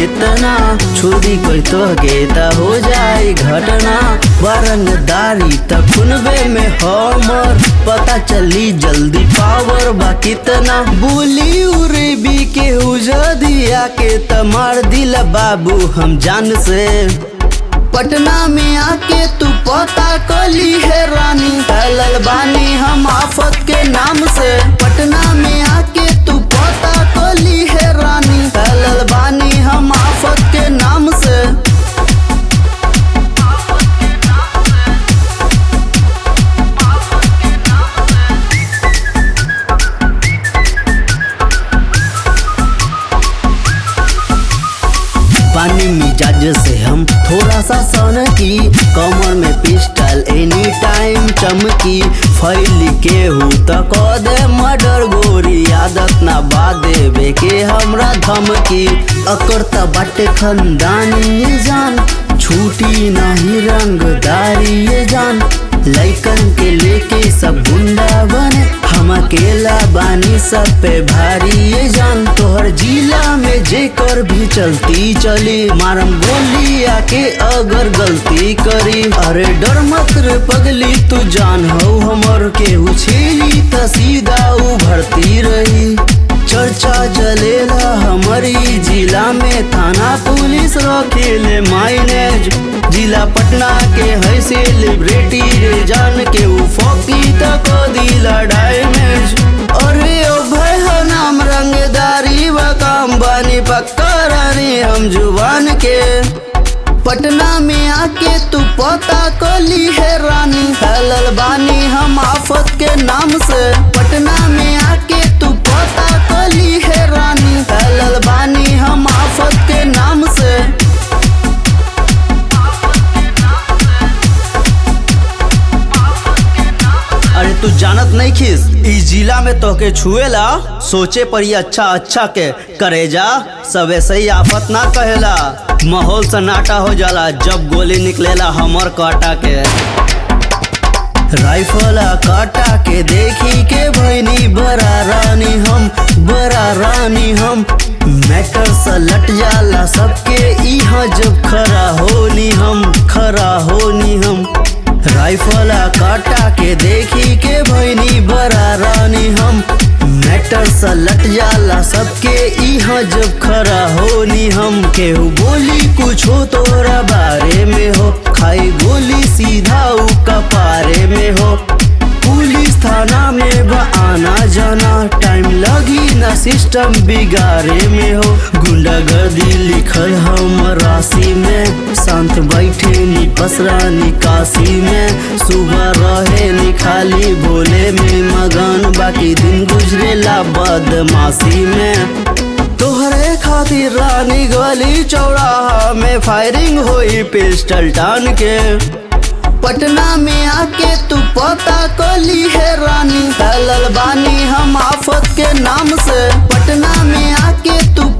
कितना छुरी कोई तो गेता हो जाए घटना बरंगदारी त खुनबे में हमर पता चली जल्दी पावर बा कितना बोली उरे भी के दिया के त मार दिला बाबू हम जान से पटना में आके तू पता कली है रानी फैलल बानी हम आफत के नाम से पटना में आके तू पता कली है रानी फैलल बानी हम आफत के नाम से पानी मिजाज से हम थोड़ा सा सन की कमर में पिस्टल एनी टाइम चमकी फैल के हूँ तो कह दे मर्डर गोरी आदत ना बादे बेके हमरा धमकी अकर त बाटे खंदानी ये जान छूटी नहीं रंगदारी ये जान लैकन के लेके सब गुंडा बने हम अकेला बानी सब पे भारी ये जान तोहर जिला में जेकर भी चलती चली मारम गोली आके अगर गलती करी अरे डर मत रे पगली तू जान हो हमर केहू छेली त सीधा उभरती रही चर्चा चलेला हमारी जिला में थाना पुलिस रखेले माइनेज जिला पटना के है सेलिब्रिटी रे जान के उ फोकी तक दिला डैमेज अरे ओ भाई हो नाम रंगदारी व काम बानी पक्का रानी हम जुबान के पटना में आके तू पता कली है रानी फैलल बानी हम आफत के नाम से पटना में आके तू पता कली है रानी फैलल बानी हम आफत के नाम से अरे तू जानत नहीं खिस इस जिला में तोके छुएला सोचे पड़ी अच्छा अच्छा के करे जा सब ऐसे ही आफत ना कहेला माहौल सन्नाटा हो जाला जब गोली निकलेला हमर काटा के राइफला काटा के देखी के भैनी बड़ा रानी हम बड़ा रानी हम मैटर से लट जाला सबके इहाँ जब खरा होनी हम खरा होनी हम राइफला काटा के देखी के भैनी बड़ा रानी हम मैटर से लट जाला सबके इहाँ जब खरा होनी हम केहू बोली कुछ हो तोरा बारे में हो खाई गोली सीधा उ कपारे में हो पुलिस थाना में बा आना जाना टाइम लगी ना सिस्टम बिगाड़े में हो गुंडागर्दी लिखल हम राशि में शांत बैठे नी बसरा निकासी में सुबह रहे नी खाली बोले में मगन बाकी दिन गुजरेला बदमाशी में तोहरे खातिर रानी गली चौराहा में फायरिंग हुई पिस्टल टान के पटना में आके तू पता कली है रानी फैलल बानी हम आफत के नाम से पटना में आके तू